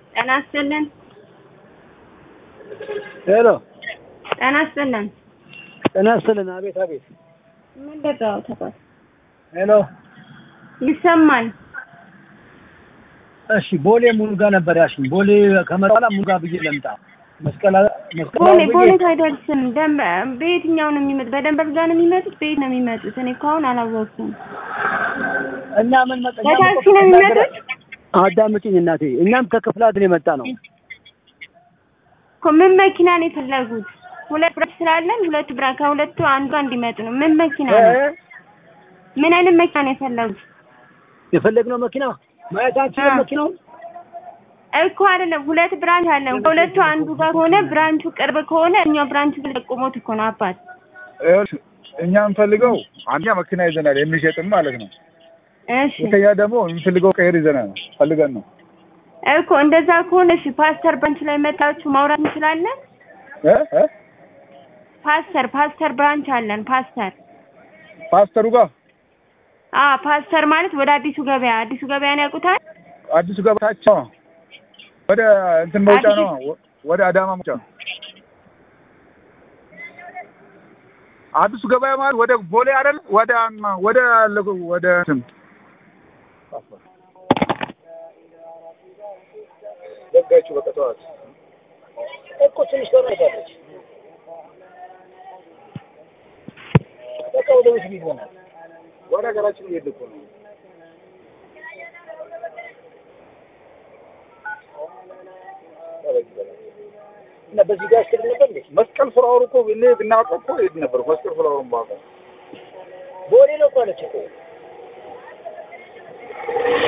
ጤና ይስጥልን። ሄሎ ጤና ይስጥልን። ጤና ይስጥልን። አቤት አቤት። ምን ደጋው ተባል ሄሎ ይሰማል። እሺ፣ ቦሌ ሙሉ ጋር ነበር ያልሽኝ። ቦሌ ከመጣ በኋላ ሙሉ ጋር ብዬ ለምጣ መስቀል መስቀል ቦሌ ብዬ ቦሌ አይደርስም። ደንበ በየትኛው ነው የሚመጡት? በደንበር ጋር ነው የሚመጡት? በየት ነው የሚመጡት? እኔ እኮ አሁን አላወቅኩም። እና ምን መጣ በታክሲ ነው የሚመጡት? አዳምጪኝ እናቴ። እኛም ከክፍለ ሀገር የመጣ ነው። እኮ ምን መኪና ነው የፈለጉት? ሁለት ብራንች ስላለን ሁለቱ ብራ ከሁለቱ አንዷ እንዲመጡ ነው። ምን መኪና ነው? እ? ምን አይነት መኪና ነው የፈለጉት? የፈለግነው መኪና ማየታችን አ። መኪናውን እኮ አይደለም፣ ሁለት ብራንች አለን። ከሁለቱ አንዱ ጋር ከሆነ ብራንቹ ቅርብ ከሆነ እኛው ብራንቹ ጠቁሞት እኮ ነው አባት። ይኸውልሽ እኛ የምንፈልገው አንደኛ መኪና ይዘናል የሚሸጥም ማለት ነው። እሺ ሁለተኛ ደግሞ የምንፈልገው ቀይር ይዘናል ፈልገን ነው እኮ እንደዛ ከሆነ እሺ፣ ፓስተር ብራንች ላይ መጣችሁ ማውራት እንችላለን። እ እ ፓስተር ፓስተር ብራንች አለን። ፓስተር ፓስተሩ ጋር አ ፓስተር ማለት ወደ አዲሱ ገበያ አዲሱ ገበያን ያውቁታል? አዲሱ ገበታቸው ወደ እንትን መውጫ ነው ወደ አዳማ መውጫ አዲሱ ገበያ ማለት ወደ ቦሌ አይደል? ወደ ወደ ወደ እንትን ዘጋችሁ በቃ ተዋት። እኮ ትንሽ ተረጋለች። በቃ ወደ ቤት ይዘናል። ወደ ሀገራችን እየሄድን እኮ ነው። እና በዚህ ጋር አስር ነበር እንዴ? መስቀል ፍላወር እኮ እኔ ብናውቀው እኮ ሄድ ነበር። መስቀል ፍላወርን ባውቀው ቦሌ ነው እኮ አለች እኮ